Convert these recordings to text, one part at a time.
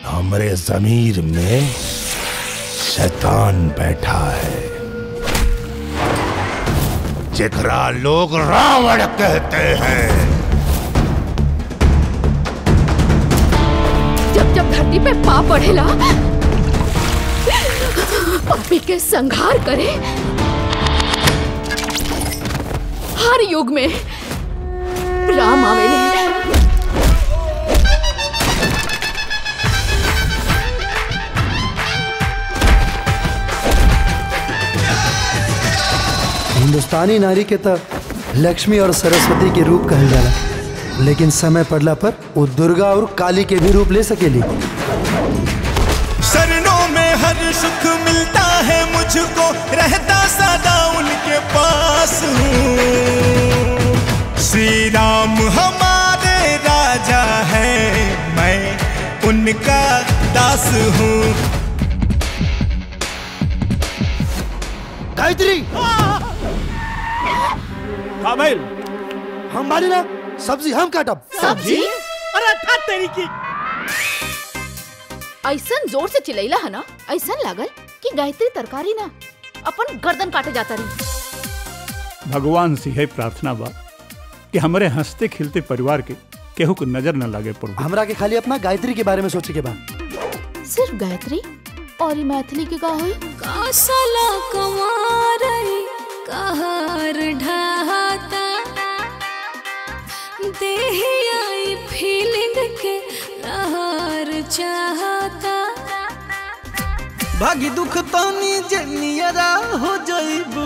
हमरे जमीर में शैतान बैठा है जेकरा लोग रावण कहते हैं जब जब धरती पे पाप बढ़ेला पापी के संहार करे हर युग में राम आवेले हिंदुस्तानी नारी के तो लक्ष्मी और सरस्वती के रूप कहल जाला लेकिन समय पड़ला पर वो दुर्गा और काली के भी रूप ले सकेली शरणों में हर सुख मिलता है मुझको रहता सदा उनके पास हूँ श्री राम हमारे राजा है मैं उनका दास हूँ गायत्री काबिल हम मानी ना सब्जी हम काटब सब्जी अरे था तेरी की ऐसन जोर से चिल्लैला है ना ऐसन लागल कि गायत्री तरकारी ना अपन गर्दन काटे जाता रही भगवान से है प्रार्थना बा कि हमारे हंसते खिलते परिवार के केहू को नजर न लगे पड़ो हमरा के खाली अपना गायत्री के बारे में सोचे के बा सिर्फ गायत्री और ई मैथिली के का होई कासला कुमारई कहर ढाता देहियाई फीलिंग के लहर चाहता भागी दुख तानी जनियरा हो जाइबू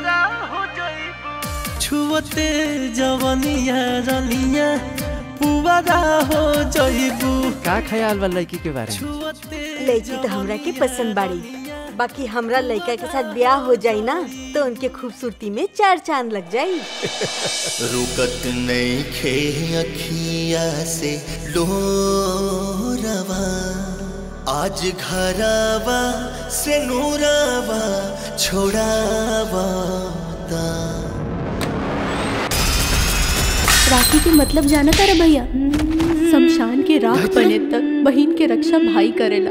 छुअते जवनिया रनिया पुवारा हो जाइबू का ख्याल बा लड़की के बारे में छुअते लड़की तो हमरा के पसंद बाड़ी बाकी हमरा लड़का के साथ ब्याह हो जाई ना तो उनके खूबसूरती में चार चांद लग जाई रुकत नहीं खे अखिया से लोरवा आज घरवा से नूरवा छोड़ावा ता। राखी के मतलब जाना तारा भैया शमशान के राख बने तक बहन के रक्षा भाई करेला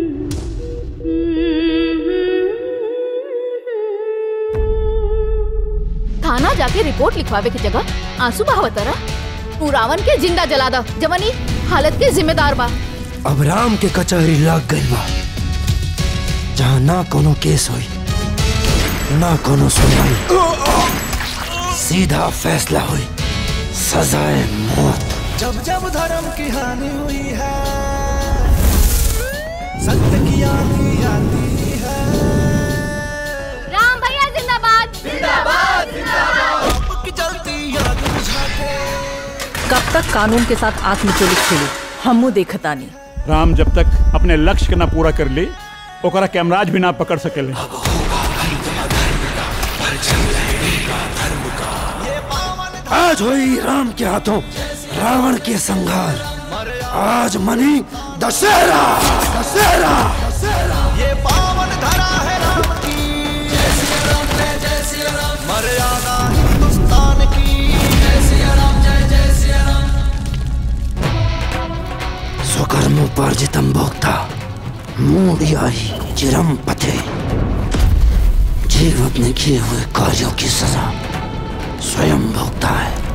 थाना जाके रिपोर्ट लिखवावे की जगह आंसू बहावतारा तू रावण के जिंदा जला दा जवनी हालत के जिम्मेदार बा अब राम के कचहरी लग गई बा जहाँ ना कोनो केस हुई ना कोनो सुनवाई सीधा फैसला हुई सजाए मौत जब जब धर्म की हानि हुई है सत्य की आंधी आती है राम भैया जिंदाबाद की जलती आग बुझा के कब तक कानून के साथ आत्मचोलित खेली हमू देखतानी राम जब तक अपने लक्ष्य के ना पूरा कर ले ओकरा कैमराज भी ना पकड़ सकेले आज हुई राम के हाथों रावण के संहार आज मनी दशहरा दशहरा ये पावन धरा है राम की मर्यादा हिंदुस्तान की स्वकर्मोपार्जितम भोक्ता मूढ़ियाही चिरम पथे जीव अपने किए हुए कार्यों की सजा स्वयं भोगता है